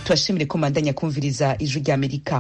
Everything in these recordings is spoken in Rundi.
turashimire ko mandanya kumviriza ijwi ry'amerika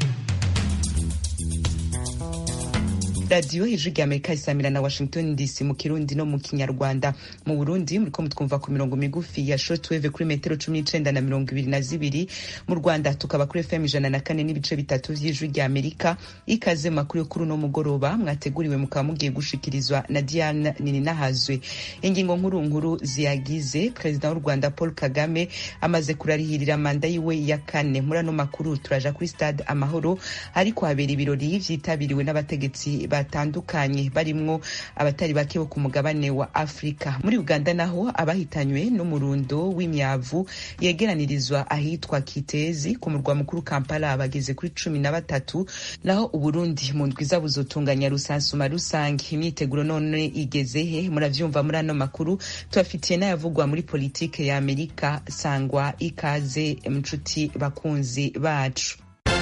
radiyo ijwi rya amerika isamira na washington dc mu kirundi no mu kinyarwanda mu burundi muriko mutwumva ku mirongo migufi ya shortwave kuri metero cumi n'icenda na mirongo ibiri na zibiri mu rwanda tukaba kuri fm ijana na kane n'ibice bitatu vy'ijwi rya amerika ikaze mu makuru yo kuri uno mugoroba mwateguriwe mukaba mugiye gushikirizwa na diane nininahazwe ingingo nkuru nkuru ziyagize perezida w'u rwanda paul kagame amaze kurarihirira manda yiwe ya kane muri ano makuru turaja kuri stade amahoro ariko habera ibirori vyitabiriwe n'abategetsi batandukanye barimwo abatari bake bo ku mugabane wa afurika muri uganda naho abahitanywe n'umurundo w'imyavu yegeranirizwa ahitwa kitezi ku murwa mukuru kampala bageze kuri cumi na batatu naho uburundi mu ndwiza buzotunganya rusansuma rusange imyiteguro none igeze he muravyumva muri ano makuru tubafitiye n'ayavugwa muri politike ya amerika sangwa ikaze mnshuti bakunzi bacu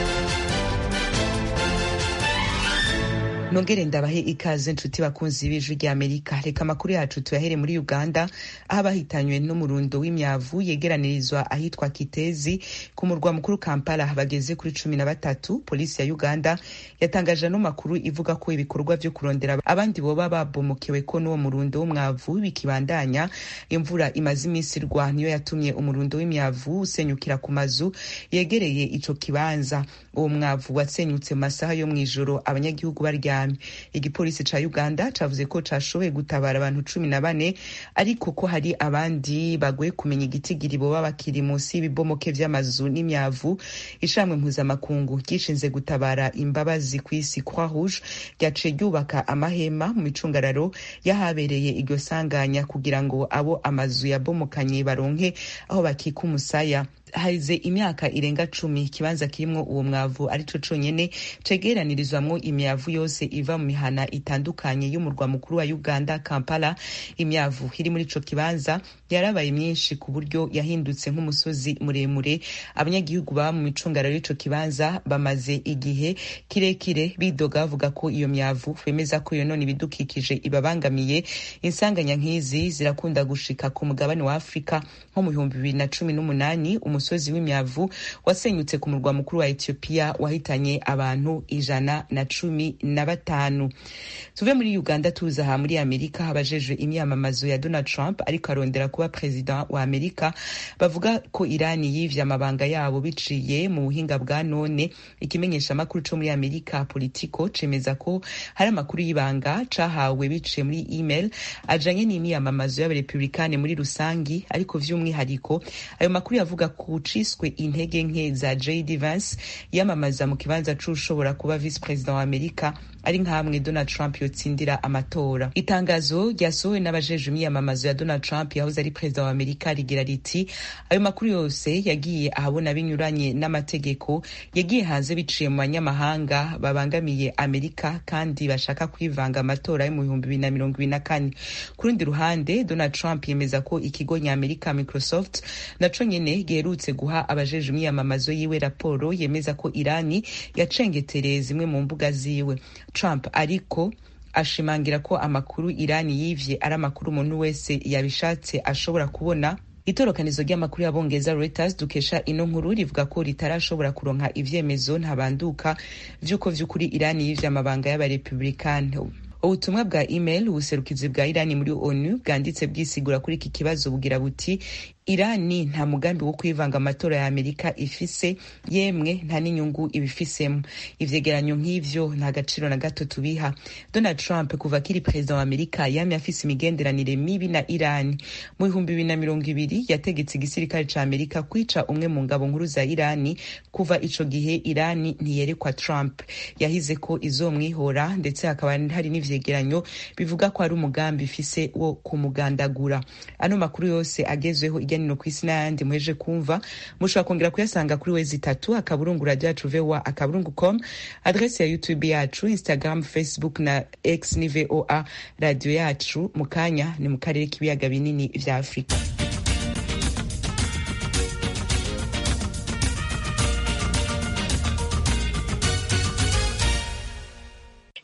nongere ndabahe ikaze nshuti bakunzi b'ijwi rya amerika reka amakuru yacu tuyahere muri uganda aho abahitanywe n'umurundo w'imyavu yegeranirizwa ahitwa kitezi ku murwa mukuru kampala bageze kuri cumi na batatu polisi ya uganda yatangaje ano makuru ivuga ko ibikorwa vyo kurondera abandi boba babomokewe ko n'uwo murundo w'umwavu bikibandanya imvura imaze iminsi irwa niyo yatumye umurundo w'imyavu usenyukira ku mazu yegereye ico kibanza uwo mwavu wasenyutse mu masaha yo mw'ijoro abanyagihugu barya igipolisi ca uganda cavuze ko cashoboye gutabara abantu cumi na bane ariko ko hari abandi bagoye kumenya igitigiri boba bakiri munsi y'ibibomoke vy'amazu n'imyavu ishamwe mpuzamakungu ryishinze gutabara imbabazi kw'isi croix rouge ryaciye ryubaka amahema mu micungararo y'ahabereye iryo sanganya kugira ngo abo amazu yabomokanye baronke aho bakika umusaya haize imyaka irenga cumi ikibanza kirimwo uwo mwavu arico conyene cegeranirizwamwo imyavu yose iva mu mihana itandukanye y'umurwa mukuru wa uganda kampala imyavu iri muri ico kibanza yarabaye myinshi ku buryo yahindutse nk'umusozi muremure abanyagihugu baba mu micungararo y'ico kibanza bamaze igihe kirekire bidoga bavuga ko iyo myavu bemeza ko yonona ibidukikije ibabangamiye insanganya nk'izi zirakunda gushika ku mugabane wa afurika nko mu bihumbi bibiri na cumi n'umunani umusozi w'imyavu wasenyutse ku murwa mukuru wa Ethiopia wahitanye abantu ijana na cumi na batanu tuve muri Uganda tuza aha muri Amerika abajejwe imyamamazo ya Donald Trump ariko arondera kuba perezida wa Amerika bavuga ko Irani yivye amabanga yabo biciye mu buhinga bwa none ikimenyesha amakuru co muri Amerika Politico cemeza ko hari amakuru y'ibanga cahawe biciye muri email ajanye n'imyamamazo y'abarepublikane muri rusangi ariko vy'umwihariko ayo makuru yavuga ku ciswe intege nke za JD Vance yamamaza mu kibanza c'ushobora kuba vice president wa Amerika ari nkamwe Donald Trump yotsindira amatora itangazo ryasohowe n'abajejwe imyamamazo ya Donald Trump yahoze ari perezida wa Amerika rigira riti ayo makuru yose yagiye ahabona binyuranye n'amategeko yagiye hanze biciye mu banyamahanga babangamiye Amerika kandi bashaka kwivanga amatora yo mu bihumbi bibiri na mirongo ibiri na kane ku rundi ruhande Donald Trump yemeza ko ikigo ny'Amerika Microsoft naco nyene giherutse guha abajejwe imyamamazo yiwe raporo yemeza ko Irani yacengetereye zimwe mu mbuga ziwe Trump ariko ashimangira ko amakuru Irani yivye ari amakuru umuntu wese yabishatse ashobora kubona itorokanizo ry'amakuru y'abongereza Reuters dukesha ino nkuru rivuga ko ritarashobora kuronka ivyemezo ntabanduka vy'uko vy'ukuri Irani yivye amabanga y'abarepublikani ubutumwa bwa email ubuserukizi bwa irani muri onu bwanditse bwisigura kuri iki kibazo bugira buti irani nta mugambi wo kwivanga amatora ya amerika ifise yemwe nta n'inyungu ibifisemo ivyegeranyo nk'ivyo nta gaciro na gato tubiha donald trump kuva akiri perezida wa amerika yamye afise imigenderanire mibi na irani mu bihumbi bibiri na mirongo ibiri yategetse igisirikare ca amerika kwica umwe mu ngabo nkuru za irani kuva ico gihe irani ntiyerekwa trump yahize ko izomwihora ndetse hakaba hari n'ivyegeranyo bivuga ko ari umugambi ifise wo kumugandagura ano makuru yose agezweho nino ku isi n'ayandi muheje kumva mushobora kongera kuyasanga kuri wezi itatu akaburungu radio yacu voa akaburungu com adrese ya youtube yacu instagram facebook na x ni voa radio yacu mu kanya ni mu karere k'ibiyaga binini vya afurika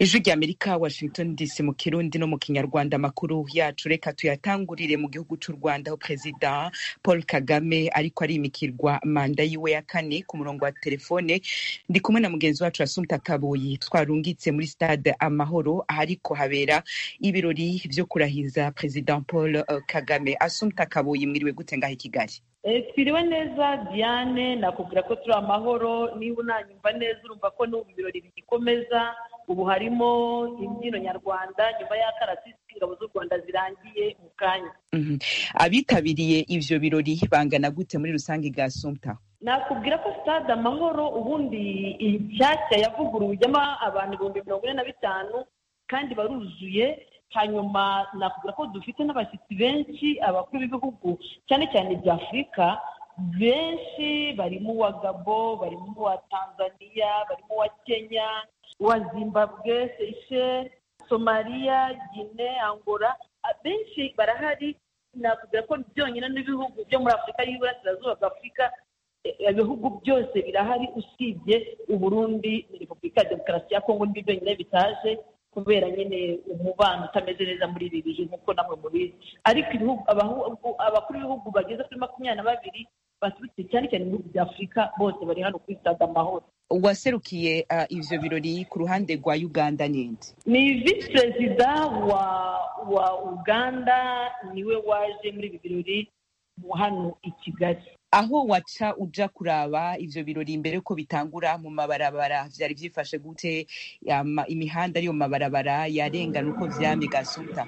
ijwi rya amerika washington dc mu kirundi no mu kinyarwanda amakuru yacu reka tuyatangurire mu gihugu cy'u rwanda aho perezida paul kagame ariko arimikirwa manda yiwe ya kane ku murongo wa telefone ndi kumwe na mugenzi wacu asumta kabuyi twarungitse muri stade amahoro ahariko habera ibirori vyo kurahiza perezida paul uh, kagame asumta kabuyi mwiriwe gute ngaho i kigali twiriwe neza diane nakubwira ko turi amahoro niba unanyumva neza urumva ko n'ubu ibirori bigikomeza ubu harimo imbyino nyarwanda nyuma y'akarasisi ingabo z'u rwanda zirangiye mu kanya abitabiriye ivyo birori bangana gute muri rusange bwa sumta nakubwira ko stade amahoro ubundi inshyashya yavuguruwe ijyamo abantu ibihumbi mirongo ine na bitanu kandi baruzuye hanyuma nakubwira ko dufite n'abashyitsi benshi abakuru b'ibihugu cyane cyane bya afurika benshi barimo uwa gabo barimo uwa tanzania barimo uwa kenya uwa zimbabwe seychelles somaliya gine angola benshi barahari nakubwira ko byonyine n'ibihugu byo muri afurika y'iburasirazuba bwa afurika ibihugu byose birahari usibye uburundi na repubulika ya demokarasi ya kongo nibyo byonyine bitaje kubera nyine umubano utameze neza muri ibi bihe nk'uko namwe mubizi ariko abakuru b'ibihugu bageze kuri makumyabiri na babiri baturutse cyane cyane ibihugu bya afurika bose bari hano kuri stade amahoro uwaserukiye uh, ivyo birori ku ruhande rwa uganda ninde ni visi perezida wa wa uganda niwe waje muri ibi birori hano i kigali aho waca uja kuraba ivyo birori imbere ko bitangura mu mabarabara vyari vyifashe gute imihanda ari mu mabarabara yarengana uko vyamye gasumta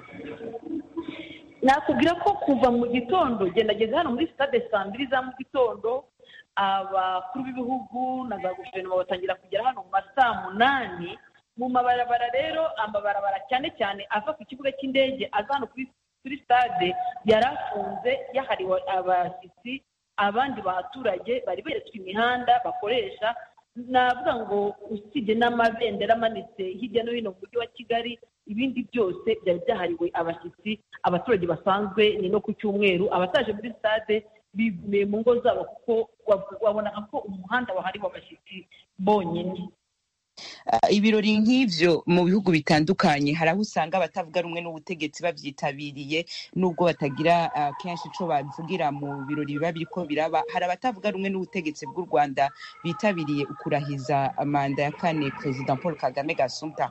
nakubwira ko kuva mu gitondo gendageze hano muri stade saa mbiri za mu gitondo abakuru b'ibihugu na za guverinoma batangira kugera hano mu ma saa munani mu mabarabara rero amabarabara cyane cyane ava ku kibuga cy'indege aza hano kuri stade yari afunze yahariwe abashyitsi abandi baturage bari beretswe imihanda bakoresha navuga ngo usibye n'amabendera amanitse hirya no hino mu mujyi wa kigali ibindi byose byari byahariwe abashyitsi abaturage basanzwe ni no ku cyumweru abataje muri stade bigumiye mu ngo zabo kuko wabonaga ko umuhanda wahariwe abashyitsi bonyine ibirori nk'ivyo mu bihugu bitandukanye hari aho usanga abatavuga rumwe n'ubutegetsi babyitabiriye nubwo batagira kenshi ico bavugira mu birori biba biriko biraba hari abatavuga rumwe n'ubutegetsi bw'u rwanda bitabiriye ukurahiza manda ya kane perezida paul kagame gasumta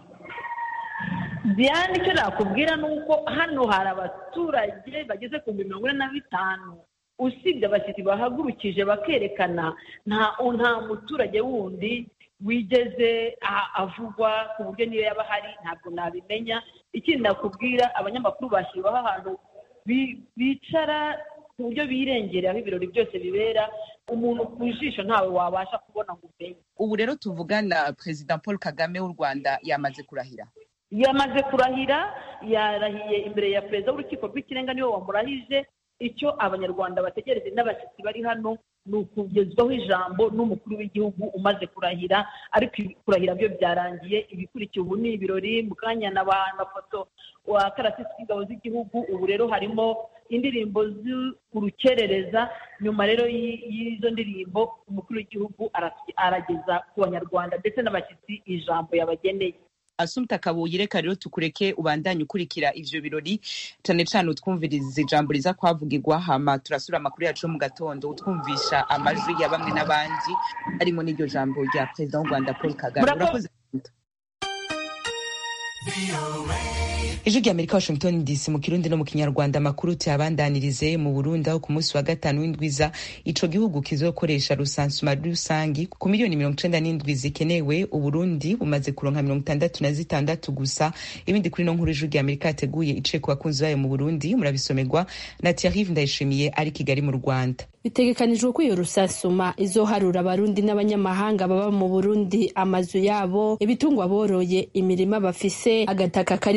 diane icyo nakubwira ni uko hano hari abaturage bageze ku bihumbi mirongo ine na bitanu usibye abashyitsi bahagurukije bakerekana nta nta muturage wundi wigeze avugwa ku buryo niyo yaba ahari ntabwo nabimenya ikindi nakubwira abanyamakuru bashyiriweho ahantu bicara ku buryo birengera aho ibirori byose bibera umuntu ku jisho ntawe wabasha kubona ngo umenye ubu rero tuvugana perezida paul kagame w'u rwanda yamaze kurahira yamaze kurahira yarahiye imbere ya perezida w'urukiko rw'ikirenga niwe wamurahije icyo abanyarwanda bategereje n'abashyitsi bari hano ni ukugezwaho ijambo n'umukuru w'igihugu umaze kurahira ariko kurahira byo byarangiye ibikurikiye ubu ni ibirori mu kanya na ba mafoto wa karasisi k'ingabo z'igihugu ubu rero harimo indirimbo z'urukerereza nyuma rero y'izo ndirimbo umukuru w'igihugu arageza ku banyarwanda ndetse n'abashyitsi ijambo yabageneye asumta kabuye reka rero tukureke ubandanye ukurikira ivyo birori cane cane utwumviriza ijambo riza kwavugirwa hama turasura amakuru yacu yo mu gatondo utwumvisha amajwi ya bamwe n'abandi harimo n'iryo jambo rya perezida w'u rwanda paul kagame urakoze ijwi rya amerika washington dc mu kirundi no mu kinyarwanda amakuru tuyabandanirize mu burundi aho ku munsi wa gatanu w'indwiza ico gihugu kizokoresha rusansuma rusangi ku miliyoni mirongo icenda n'indwi zikenewe uburundi bumaze kuronka mirongo itandatu na zitandatu gusa ibindi kuri no nkuru ijwi rya amerika yateguye iciye ku bakunzi bayo mu burundi murabisomerwa na thierrive ndayishimiye ari kigali mu rwanda bitegekanijwe ko iyo rusansuma izoharura abarundi n'abanyamahanga baba mu burundi amazu yabo ibitungwa boroye imirima bafise agataka karimwo imirima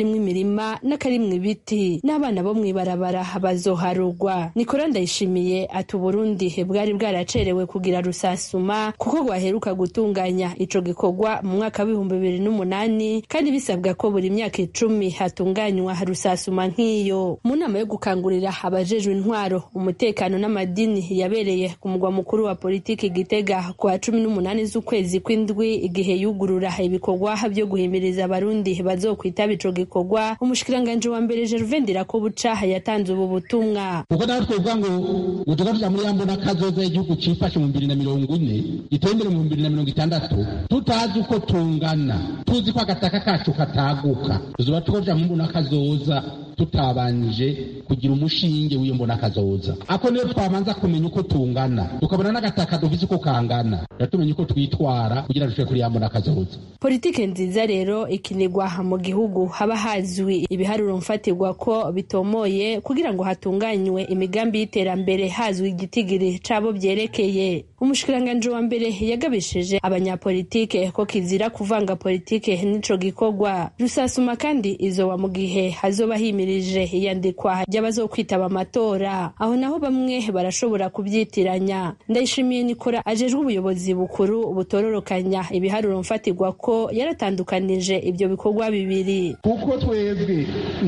akarima n'akarimwe ibiti n'abana bo mw'ibarabara bazoharugwa nikora ndayishimiye ati uburundi bwari bwaracerewe kugira rusasuma kuko rwaheruka gutunganya ico gikorwa mu mwaka w'ibihumbi bibiri n'umunani kandi bisabwa ko buri myaka icumi hatunganywa rusasuma nk'iyo mu nama yo gukangurira abajejwe intwaro umutekano n'amadini yabereye ku mugwa mukuru wa politiki gitega ku wa cumi n'umunani z'ukwezi kw'indwi igihe yugurura ibikorwa vyo guhimiriza abarundi bazokwitaba ico gikorwa umushikiranganji wa mbere Gervain Ndirakobuca yatanze ubu butumwa kuko nawe twovuga ngo utuga tuja muri yambo n'akazoza y'igihugu cifashe mu bibiri na mirongo ine giteye imbere mu bibiri na mirongo itandatu tutazi uko tungana tuzi ko agataka kacu kataguka tuzoba tuja mu mbona kazoza tutabanije kugira umushinge w'iyo mbona kazoza ako niyo twabanza kumenya uko tungana tukabona n'agataka dufise uko kangana tumenya uko twitwara kugira dushobore kuri ya mbona kazoza politike nziza rero ikinirwa mu gihugu haba hazwi ibiharuro mfatirwa ko bitomoye kugira ngo hatunganywe imigambi y'iterambere hazwi igitigiri cabo vyerekeye umushikiranganji wa mbere yagabishije abanyapolitike ko kizira kuvanga politike n'ico gikorwa rusasuma kandi izoba mu gihe hazoba himirije iyandikwa ry'abazokwitaba amatora aho naho bamwe barashobora kubyitiranya ndayishimiye nikora ajejwe ubuyobozi bukuru butororokanya ibiharuro mfatirwa ko yaratandukanije ibyo bikorwa bibiri kuko twebwe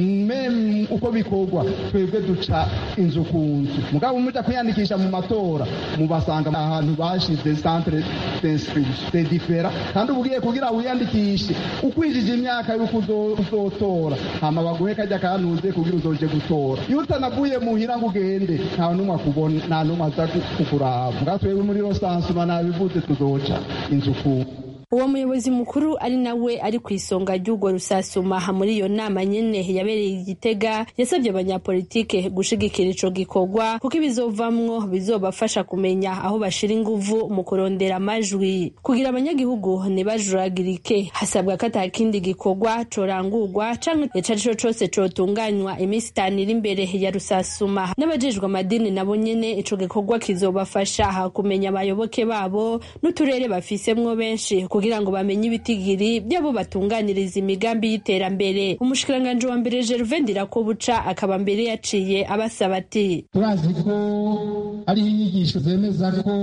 meme uko bikorwa twebwe duca inzu ku nzu mugabo muja kwiyandikisha mu matora mubasanga ahantu bashize centre d'inscription de differa kandi ubugiye kugira wiyandikishe ukwijije imyaka yuko uzotora hama baguhe kajya kantuze kugira uzoje gutora iyo utanavuye muhira ngo ugende nta numwe akubona nta numwe aza kukuraba mugabo twebwe muri rosansuma nabivuze tuzoca inzu ku uwo muyobozi mukuru ari nawe ari ku isonga ry'urwo rusasuma muri iyo nama nyene yabereye igitega yasabye abanyapolitike gushigikira ico gikorwa kuko ibizovamwo bizobafasha kumenya aho bashira inguvu mu kurondera amajwi kugira abanyagihugu ntibajuragirike hasabwa ko ata kindi gikorwa corangurwa canke ico arico cose cotunganywa iminsi itanu iri imbere ya rusasuma n'abajejwe amadini nabo nyene ico gikorwa kizobafasha kumenya abayoboke babo n'uturere bafisemwo benshi kugira ngo bamenye ibitigiri by'abo batunganiriza imigambi y'iterambere umushikiranganji wa mbere Gervain Ndirakobuca akaba mbere yaciye abasaba ati turazi ko hariho inyigisho zemeza ko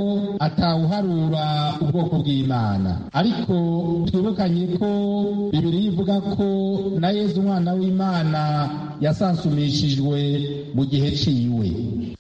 atawuharura ubwoko bw'imana ariko twibukanye ko bibiri ivuga ko na yezu umwana w'imana yasansumishijwe mu gihe ciwe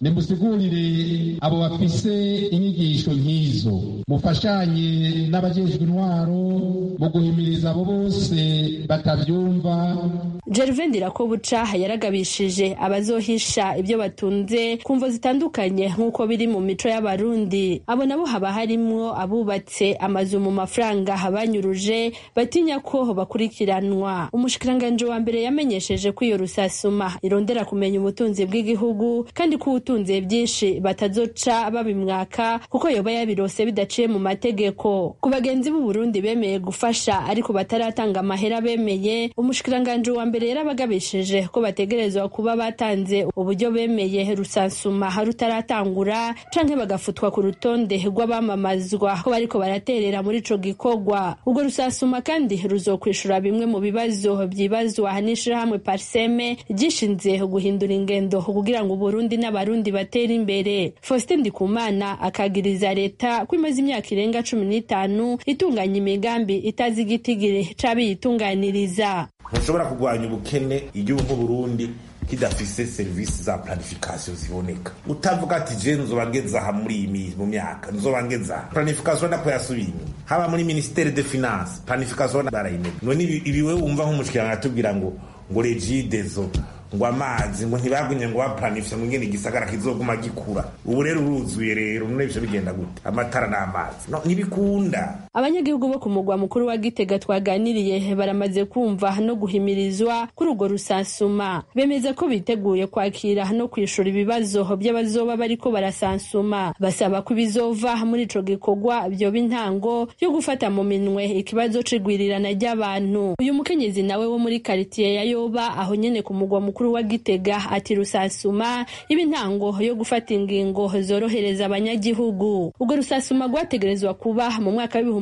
nimusigurire abo bafise inyigisho nk'izo mufashanye n'abajejwe intwaro mu guhimiriza abo bose batavyumva Gervain Ndirakobuca yaragabishije abazohisha ibyo batunze ku mvo zitandukanye nk'uko biri mu mico y'abarundi abo nabo haba harimwo abubatse amazu mu mafaranga banyuruje batinya ko bakurikiranwa umushikiranganji wa mbere yamenyesheje ko iyo rusasuma irondera kumenya ubutunzi bw'igihugu kandi ko ubutunze byinshi batazoca babimwaka kuko yoba yabirose bidaciye mu mategeko ku bagenzi b'u Burundi bemeye gufasha ariko bataratanga amahera bemeye umushikiranganji wa mbere yarabagabishije ko bategerezwa kuba batanze uburyo bemeye rusansuma rutaratangura canke bagafutwa ku rutonde rw'abamamazwa ko bariko baraterera muri ico gikorwa ubwo rusasuma kandi ruzokwishura bimwe mu bibazo vyibazwa n'ishirahamwe parseme ryishinze guhindura ingendo kugira ngo uburundi n'abarundi batere imbere faustin ndikumana akagiriza leta ko imaze imyaka irenga cumi n'itanu itunganya imigambi itazi igitigiri c'abiyitunganiriza ntushobora kurwanya ubukene igihugu nk'uburundi kidafise serivisi za planification ziboneka utavuga ati je nzoba ngeze aha muri iyi mu myaka nzoba ngeze aha planification nako yasubiye inyuma haba muri ministere de finance planification barayimenya none ibi wewe wumva nk'umushikiranga atubwira ngo ngo regidezo ngo amazi ngo ntibagumye ngo baplanifye ngo ngene igisagara kizoguma gikura ubu rero uruzuye rero none ivyo bigenda gute amatara n'amazi no ntibikunda abanyagihugu bo ku mugwa mukuru wa gitega twaganiriye baramaze kumva no guhimirizwa kuri urwo rusansuma bemeza ko biteguye kwakira no kwishura ibibazo by'abazoba bariko barasansuma basaba ko ibizova muri ico gikorwa vyoba intango yo gufata mu minwe ikibazo c'igwirirana ry'abantu uyu mukenyezi nawe wo muri karitiye ya yoba aho nyene ku mugwa mukuru wa gitega ati rusasuma iba intango yo gufata ingingo zorohereza abanyagihugu urwo rusasuma rwategerezwa kuba mu mwaka w'ibihumbi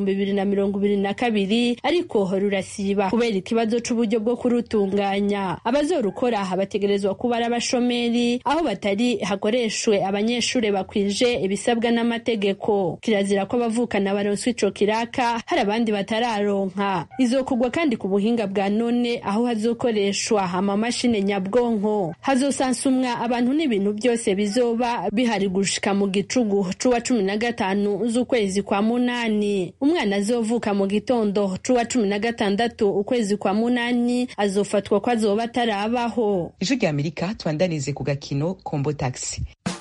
w'ibihumbi bibiri na mirongo ibiri na kabiri ariko rurasiba kubera ikibazo c'uburyo bwo kurutunganya abazorukora bategerezwa kuba ari abashomeri aho batari hakoreshwe abanyeshure bakwije ibisabwa n'amategeko kirazira ko abavukana baronswa ico kiraka hari abandi batararonka izokugwa kandi ku buhinga bwa none aho hazokoreshwa amamashini nyabwonko hazosansumwa abantu n'ibintu byose bizoba bihari gushika mu gicugu c'uwa cumi na gatanu z'ukwezi kwa munani umwana azovuka mu gitondo c'uwa cumi na gatandatu ukwezi kwa munani azofatwa ko azoba atarabaho ijwi rya amerika tubandanize ku gakino kombo taxi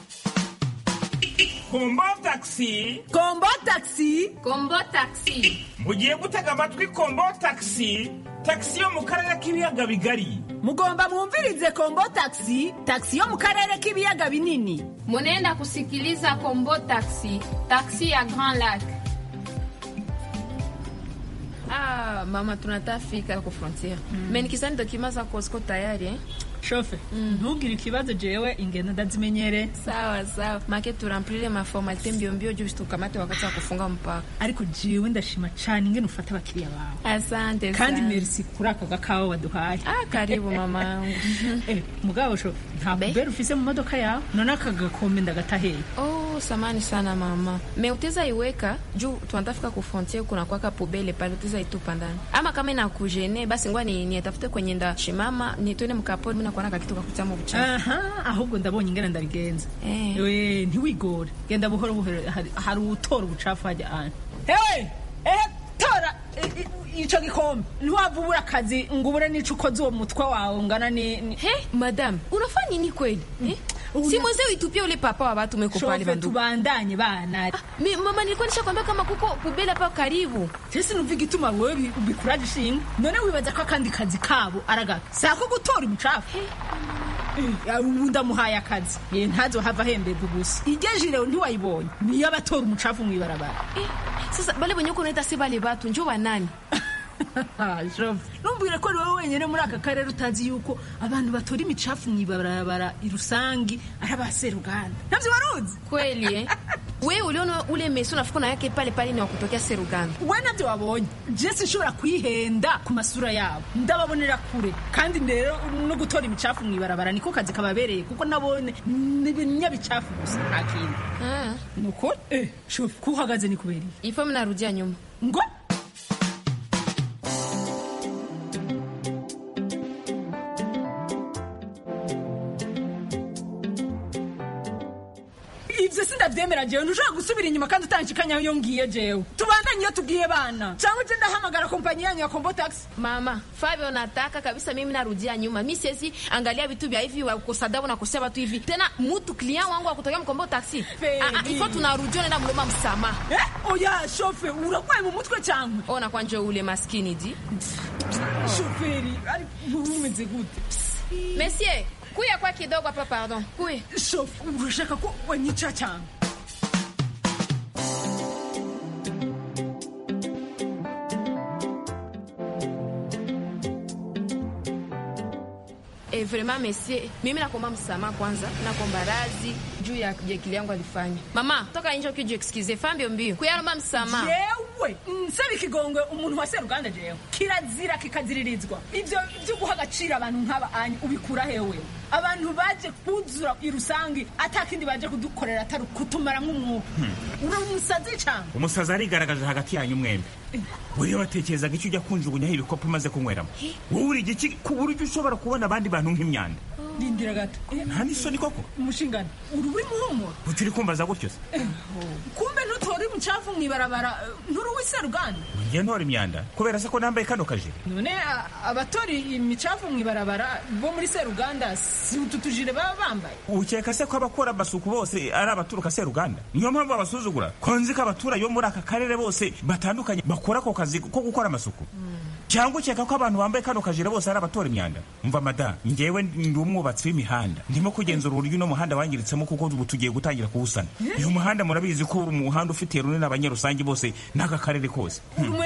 kombo taxi kombo taxi kombo taxi mugiye gutega amatwi kombo taxi taxi yo mu karere k'ibiyaga bigari mugomba mwumvirize kombo taxi taxi yo mu karere k'ibiyaga binini munenda kusikiliza kombo taxi taxi ya grand lac Ah, mama tunatafika ku frontiere mm. me nikisani dokima zako ziko tayari eh? shofe ntugire ikibazo jewe ingendo ndazimenyere sawa sawa make turamplile maformalite mbiombio juu tukamate wakati wa kufunga mpaka ariko jewe ndashima cane ingene ufata abakiriya bawe asante kandi sana. merci kuri aka gakawa waduhaye ah, karibu mama yangu eh, mugabo sho nta bubere ufise mu modoka yawe none aka gakombe ndagataheye oh samani sana mama me uteza iweka juu tunatafika ku frontiere kuna kwaka pubele pale uteza itupa ndani ama kama inakujene basi ngwa ni nietafute kwenye nda shimama nitwende mkapori mina kuona kakitu kakutamo buchafu aha ahubwo ndabonye ingene ndabigenza Eh. we ntiwigore genda buhoro buhoro hari- hari utora ubucafu hajya ane hewe eh tora i- i- ico gikombe ntiwava ubura akazi ngo ubure n'ico ukoze uwo mutwe wawe ungana ni ni- he madam unafanya nini kweli eh? si mweze uitupia ule papa wa watu meko pale shofe bandugu tubandanye bana Mi, mama nilikuwa nishakwambia kama kuko pubele hapa karibu tese numva igituma wewe bi- ubikuraje ishinga none wibaza ko akandi kazi kabo aragaka sako gutora umucafu Eh, ubu ndamuhaye akazi ye ntazohava ahemberwa gusa iryo jire ntiwayibonye niyo abatora umucafu mw'ibarabara eh, sasa bale benye uko unaita si bale batu njo banani numbwire ko ari wowe wenyine muri aka karere utazi yuko abantu batora imicafu mw'ibarabara irusangi ari abaseruganda navyo waruzi kweli eh? we uliona ule mesi unafika na yake pale pale ni wakutokea seruganda we navyo wabonye je sinshobora kwihenda ku masura yabo ndababonera kure kandi rero no gutora imicafu mw'ibarabara niko kazi kababereye kuko nabone ni ibinyabicafu gusa nta kindi ah. nuko eh shofu ko uhagaze ni kubera iki? ifo mnarudia nyuma ngo ivyo sindavyemera jewe ntushobora gusubira inyuma kandi utanshikanya iyo ngiye jewe tubandanye iyo tubwiye bana cyangwa je ndahamagara kompanyi yanyu ya kombo taxi mama fabio nataka kabisa mimi narudia nyuma mi siwezi angalia vitu vya hivi wakosadabu nakosea watu hivi tena mutu klient wangu wakutokea mkombo taxi Feli. ah, ah, ifo tunarudia nenda mloma msamaha eh oya shofe uragwaye mu mutwe cyangwa ona kwanje ule maskini di shoferi ari umeze gute monsieur kuya kwa kidogo hapa pardon kuya shofe urashaka ko wanyica cyangwa Eh, vraiment monsieur mimi nakomba msamaha kwanza nakomba razi juu ya jekili yangu alifanya mama toka nje ukiju excuse fambio mbio kuyaroma msamaha yewe nsaba ikigongwe umuntu wa seruganda jewe kirazira kikaziririzwa ivyo vyo guha agaciro abantu nk'aba anyu ubikura hewe abantu baje kuzura irusangi atakindi baje kudukorera atari kutumara nk'umwuka uri umusazi cyangwa umusazi arigaragaje hagati yanyu mwembi wewe watekerezaga icyo ujya kunjugunyaho ibikopo umaze kunyweramo wowe uri igiki ku buryo ushobora kubona abandi bantu nk'imyanda rindira gato nta n'isoni koko umushingano uri uri muhumuro kuki uri kumbaza gutyo se kumbe ntutora umucafu mw'ibarabara nturi uw'iseruganda njye ntora imyanda kubera se ko nambaye kano kajire none a- abatora imicafu mw'ibarabara bo muri seruganda si utu tujire baba bambaye ukeka se ko abakora amasuku bose ari abaturuka seruganda niyo mpamvu babasuzugura ko nzi ko abaturage bo muri aka karere bose batandukanye bakora ako kazi ko gukora amasuku cyangwa ukeka ko abantu bambaye kano kajire bose ari abatora imyanda mva mada njyewe ndi umwubatsi w'imihanda ndimo kugenzura uburyo uno muhanda wangiritsemo kuko ubu tugiye gutangira kuwusana uyu muhanda murabizi ko uri umuhanda ufitiye runini abanyarusange bose n'aka karere kose uri umu enjeniyeri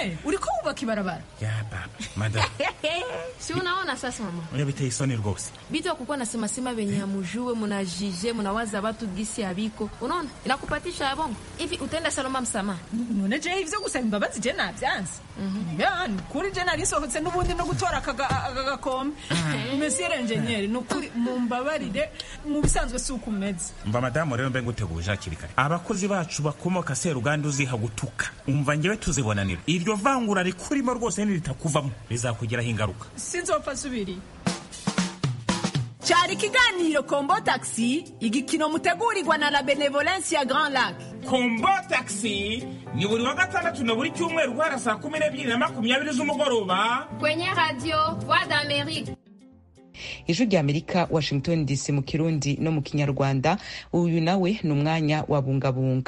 enjeniyeri uriko wubaka ibarabara ya baba madam si unaona sasa mama oya biteye isoni rwose bitu ya kukuwa nasema sema venye hamujue munajije munawaza watu gisi habiko unaona inakupatisha ya bongo hivi utaenda saloma msamaha none jewe ivyo gusaba imbabazi je navyanze ya ni ukuri je narisohotse n'ubundi no gutora aka ga- aka gakombe mesiyere enjeniyeri ni ukuri mumbabarire mu bisanzwe si uko umeze mva madamu rero mbe nguteguje hakiri kare abakozi bacu bakomoka seruganda uziha gutuka umva ngewe tuzibonanira iryo vangura rikurimo rwose niritakuvamo rizakugiraho ingaruka sinzopfa subiri cyari ikiganiro kombo taxi igikino mutegurirwa na la benevolence ya grand lac kombo taxi ni buri wa gatandatu na buri cyumweru guhera saa kumi n'ebyiri na makumyabiri z'umugoroba Kwenye radio Voix d'Amérique. ijwi rya amerika washington dc mu kirundi no mu kinyarwanda uyu nawe ni umwanya wa bungabunga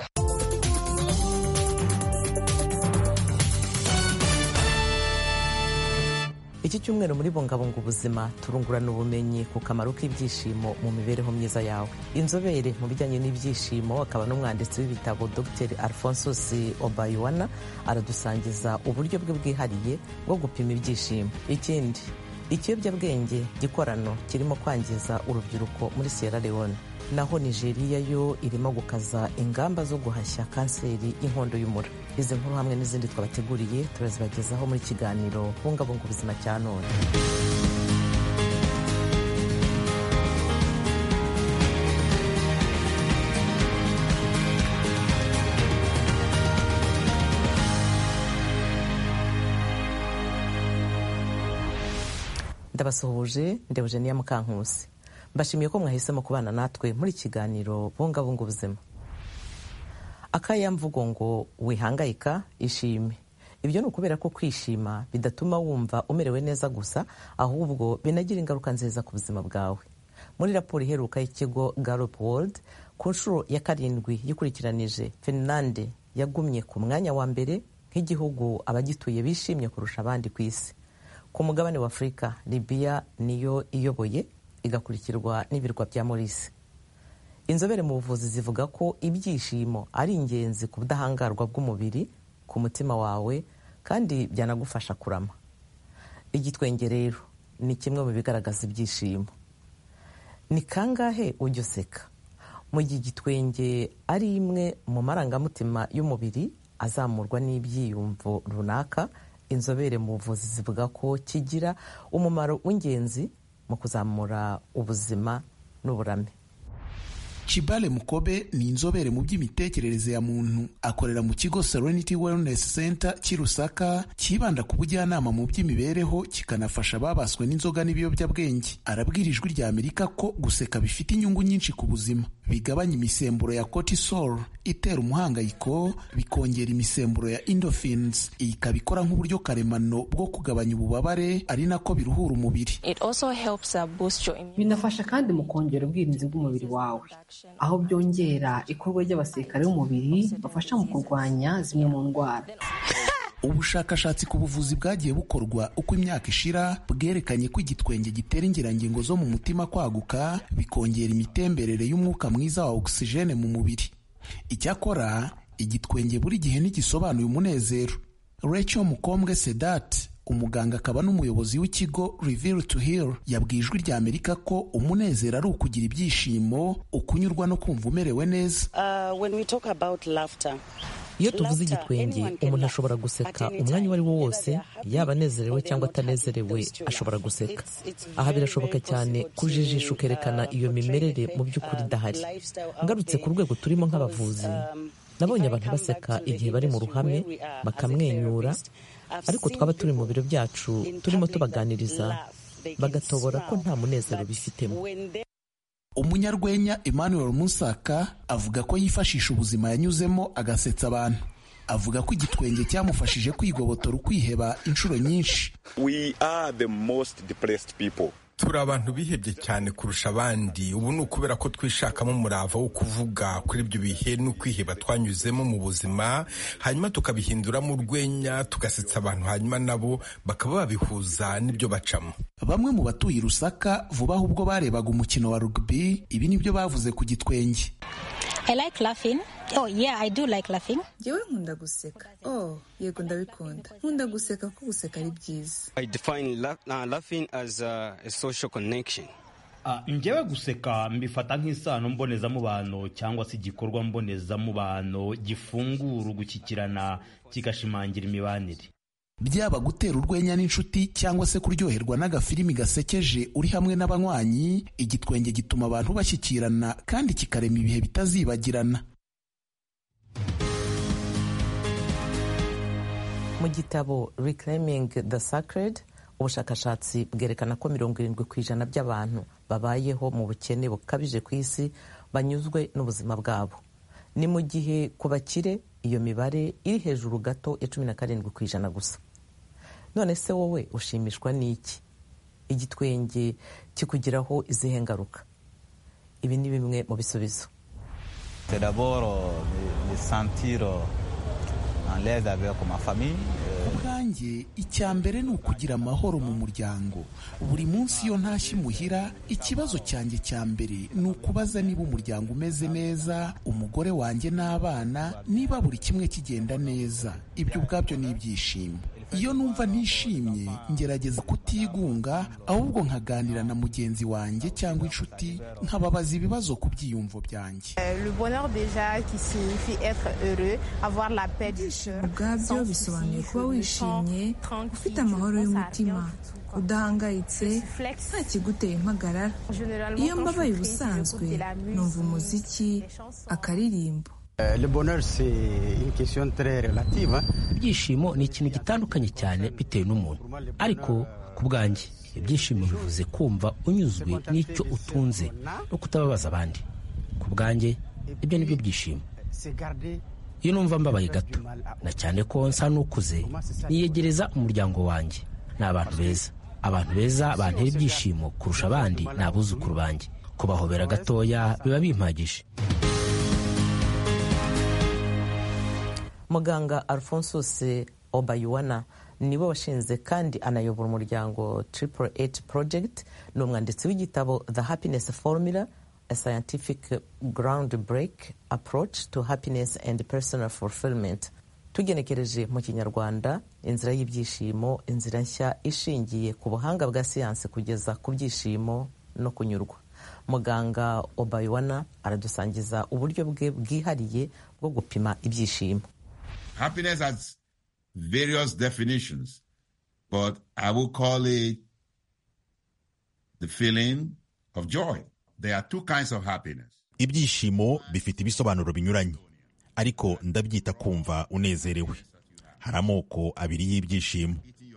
iki cyumweru muri bungabunga ubuzima turungurana ubumenyi ku kamaro k'ibyishimo mu mibereho myiza yawe inzobere mu bijyanye n'ibyishimo akaba n'umwanditsi w'ibitabo dr alphonsus obayuwana aradusangiza uburyo bwe bwihariye bwo gupima ibyishimo ikindi ikiyobyabwenge gikorano kirimo kwangiza urubyiruko muri sierra leone naho nigeria yo irimo gukaza ingamba zo guhashya kanseri y'inkondo y'umura izi nkuru hamwe n'izindi twabateguriye turazibagezaho muri kiganiro bungabunga ubuzima cya none ndabasuhuje ndebuje niya mukankusi mbashimiye ko mwahisemo kubana natwe muri kiganiro bungabunga ubuzima akayamvugo ngo wihangayika ishime ibyo ni ukubera ko kwishima bidatuma wumva umerewe neza gusa ahubwo binagira ingaruka nziza ku buzima bwawe muri raporo iheruka y'ikigo Gallup World ku nshuro ya karindwi yikurikiranije finlande yagumye ku mwanya wa mbere nk'igihugu abagituye bishimye kurusha abandi ku isi ku mugabane wa afurika libiya niyo iyoboye igakurikirwa n'ibirwa bya morisi inzobere mu buvuzi zivuga ko ibyishimo ari ingenzi ku budahangarwa bw'umubiri ku mutima wawe kandi byanagufasha kurama igitwenge rero ni kimwe mu bigaragaza ibyishimo ni kangahe ujya useka mu gihe igitwenge ari imwe mu marangamutima y'umubiri azamurwa n'ibyiyumvo runaka inzobere mu buvuzi zivuga ko kigira umumaro w'ingenzi mu kuzamura ubuzima n'uburame Chibale Mukobe ni inzobere mu by'imitekerereze ya muntu akorera mu kigo Serenity Wellness Center cy'i Lusaka cyibanda ku bujyanama mu by'imibereho kikanafasha ababaswe n'inzoga n'ibiyobyabwenge arabwira ijwi rya Amerika ko guseka bifite inyungu nyinshi ku buzima bigabanya imisemburo ya cortisol itera umuhangayiko bikongera imisemburo ya endorphins iyi ikaba ikora nk'uburyo karemano bwo kugabanya ububabare ari nako biruhura umubiri binafasha kandi mu kongera ubwirinzi bw'umubiri wawe aho byongera ikorwa ry'abasirikare b'umubiri bafasha mu kurwanya zimwe mu ndwara ubushakashatsi ku buvuzi bwagiye bukorwa uko imyaka ishira bwerekanye ko igitwenge gitera ingirangingo zo mu mutima kwaguka bikongera imitemberere y'umwuka mwiza wa ogisijene mu mubiri icyakora igitwenge buri gihe ntigisobanuye umunezero Rachel mukombwe sedat umuganga akaba n'umuyobozi w'ikigo Reveal to Heal yabwiye ijwi rya Amerika ko umunezero ari ukugira ibyishimo ukunyurwa no kumva umerewe neza iyo tuvuze igitwenge umuntu ashobora guseka umwanya uwo ari wo wose yaba anezerewe cyangwa atanezerewe ashobora guseka aha birashoboka cyane kujijisha ukerekana iyo mimerere mu by'ukuri idahari ngarutse ku rwego turimo nk'abavuzi nabonye abantu baseka igihe bari mu ruhame bakamwenyura ariko twaba turi mu biro byacu turimo tubaganiriza bagatobora ko nta munezero bifitemo umunyarwenya emmanuel musaka avuga ko yifashisha ubuzima yanyuzemo agasetsa abantu avuga ko igitwenge cyamufashije kwigobotora ukwiheba inshuro nyinshi we are the most depressed people turi abantu bihebye cyane kurusha abandi ubu ni ukubera ko twishakamo umurava wo kuvuga kuri ibyo bihe n'ukwiheba twanyuzemo mu buzima hanyuma tukabihinduramo urwenya tugasetsa abantu hanyuma nabo bakaba babihuza n'ibyo bacamo bamwe mu batuye i rusaka vuba ahubwo barebaga umukino wa rugby ibi nibyo bavuze ku gitwenge Oh, yeah, I do like laughing. Njyewe nkunda guseka. Oh, yego ndabikunda. Nkunda guseka kuko guseka ari byiza. I define la uh, laughing as a, a social connection. njyewe guseka mbifata nk'isano mbonezamubano cyangwa se igikorwa mbonezamubano gifungura ugushyikirana kigashimangira imibanire byaba gutera urwenya n'inshuti cyangwa se kuryoherwa n'agafilimi gasekeje uri hamwe n'abanywanyi igitwenge gituma abantu bashyikirana kandi kikarema ibihe bitazibagirana mu gitabo reclaiming the sacred ubushakashatsi bwerekana ko mirongo irindwi ku ijana by'abantu babayeho mu bukene bukabije ku isi banyuzwe n'ubuzima bwabo ni mu gihe ku bakire iyo mibare iri hejuru gato ya cumi na karindwi ku ijana gusa none se wowe ushimishwa n'iki igitwenge kikugiraho izihe ngaruka ibi ni bimwe mu bisubizo ubwanjye icya mbere ni ukugira amahoro mu muryango buri munsi iyo ntashye imuhira ikibazo cyanjye cya mbere ni ukubaza niba umuryango umeze neza umugore wanjye n'abana niba buri kimwe kigenda neza ibyo ubwabyo ni ibyishimo iyo numva ntishimye ngerageza kutigunga ahubwo nkaganira na mugenzi wanjye cyangwa inshuti nkababaza ibibazo ku byiyumvo byanjye ubwabyo bisobanuye kuba wishimye ufite amahoro y'umutima udahangayitse nta kiguteye impagarara iyo mbabaye ubusanzwe numva umuziki akaririmbo ibyishimo ni ikintu gitandukanye cyane bitewe n'umuntu ariko ku bwanjye ibyishimo bivuze kumva unyuzwe n'icyo utunze no kutababaza abandi ku bwanjye ibyo ni byo byishimo iyo numva mbabaye gato na cyane ko nsa n'ukuze niyegereza umuryango wanjye ni abantu beza abantu beza bantera ibyishimo kurusha abandi ni abuzukuru banjye kubahobera gatoya biba bimpagije muganga alphonsus obayuwana niwe washinze kandi anayobora umuryango triple eight project ni umwanditsi w'igitabo the happiness formula a scientific ground break approach to happiness and personal fulfillment tugenekereje mu kinyarwanda inzira y'ibyishimo inzira nshya ishingiye ku buhanga bwa siyansi kugeza ku byishimo no kunyurwa muganga obayuwana aradusangiza uburyo bwe bwihariye bwo gupima ibyishimo Happiness has various definitions, but I will call it the feeling of joy. There are two kinds of happiness. ibyishimo bifite ibisobanuro binyuranye ariko ndabyita kumva unezerewe hari amoko abiri y'ibyishimo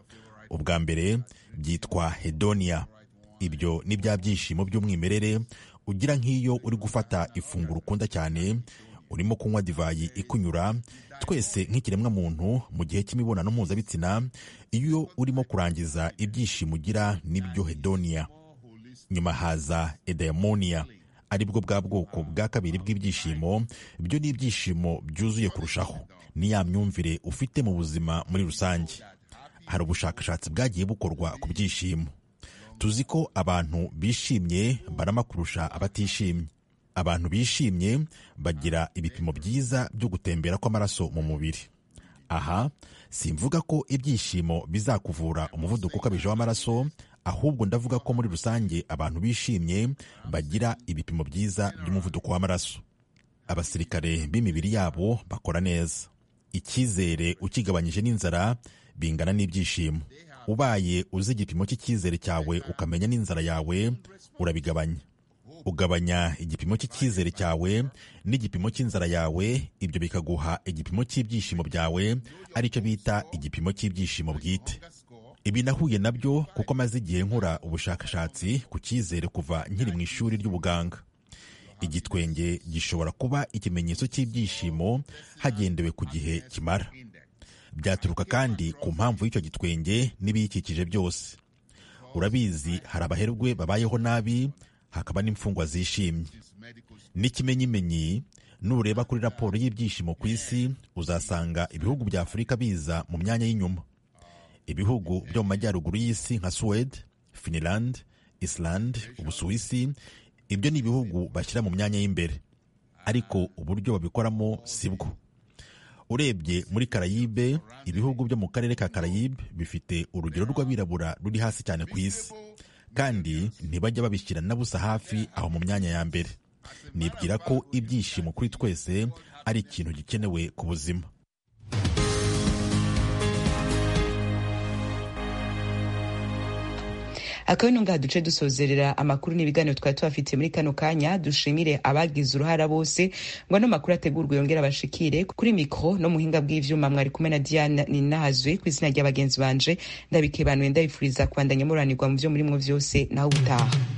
ubwa mbere byitwa hedonia ibyo ni bya byishimo by'umwimerere ugira nk'iyo uri gufata ifunguro ukunda cyane urimo kunywa divayi ikunyura twese nk'ikiremwamuntu mu gihe cy'imibonano mpuzabitsina iyo urimo kurangiza ibyishimo ugira n'ibyo hedonia nyuma haza edaimonia ari bwo bwa bwoko bwa kabiri bw'ibyishimo byo ni ibyishimo byuzuye kurushaho ni ya myumvire ufite mu buzima muri rusange hari ubushakashatsi bwagiye bukorwa ku byishimo tuzi ko abantu bishimye barama kurusha abatishimye abantu bishimye bagira ibipimo byiza byo gutembera kw'amaraso mu mubiri aha simvuga ko ibyishimo bizakuvura umuvuduko ukabije w'amaraso ahubwo ndavuga ko muri rusange abantu bishimye bagira ibipimo byiza by'umuvuduko w'amaraso abasirikare b'imibiri yabo bakora neza icyizere ukigabanyije n'inzara bingana n'ibyishimo ubaye uzi igipimo cy'icyizere cyawe ukamenya n'inzara yawe urabigabanya ugabanya igipimo cy'icyizere cyawe n'igipimo cy'inzara yawe ibyo bikaguha igipimo cy'ibyishimo byawe aricyo bita igipimo cy'ibyishimo bwite ibi nahuye nabyo kuko maze igihe nkora ubushakashatsi ku cyizere kuva nkiri mu ishuri ry'ubuganga igitwenge gishobora kuba ikimenyetso cy'ibyishimo hagendewe ku gihe kimara byaturuka kandi ku mpamvu y'icyo gitwenge n'ibiyikikije byose urabizi hari abaherwe babayeho nabi hakaba n'imfungwa zishimye n'ikimenyimenyi nureba kuri raporo y'ibyishimo ku isi uzasanga ibihugu bya afurika biza mu myanya y'inyuma ibihugu byo mu majyaruguru y'isi nka suwede finland iceland ubusuwisi ibyo ni ibihugu bashyira mu myanya y'imbere ariko uburyo babikoramo si bwo urebye muri karayibe ibihugu byo mu karere ka karayibe bifite urugero rw'abirabura ruri hasi cyane ku isi kandi ntibajya babishyira na busa hafi aho mu myanya ya mbere nibwira ko ibyishimo kuri twese ari ikintu gikenewe ku buzima akaba ino ngaha duce dusozerera amakuru n'ibiganiro twari tubafitiye muri kano kanya dushimire abagize uruhara bose ngo ano makuru ategurwe yongere abashikire kuri mikoro no muhinga bw'ivyuma mwari kumwe na diane ninahazwe ku izina rya bagenzi banje ndabikebanuye ndabifuriza kubandanya muranirwa mu vyo murimwo vyose naho ubutaha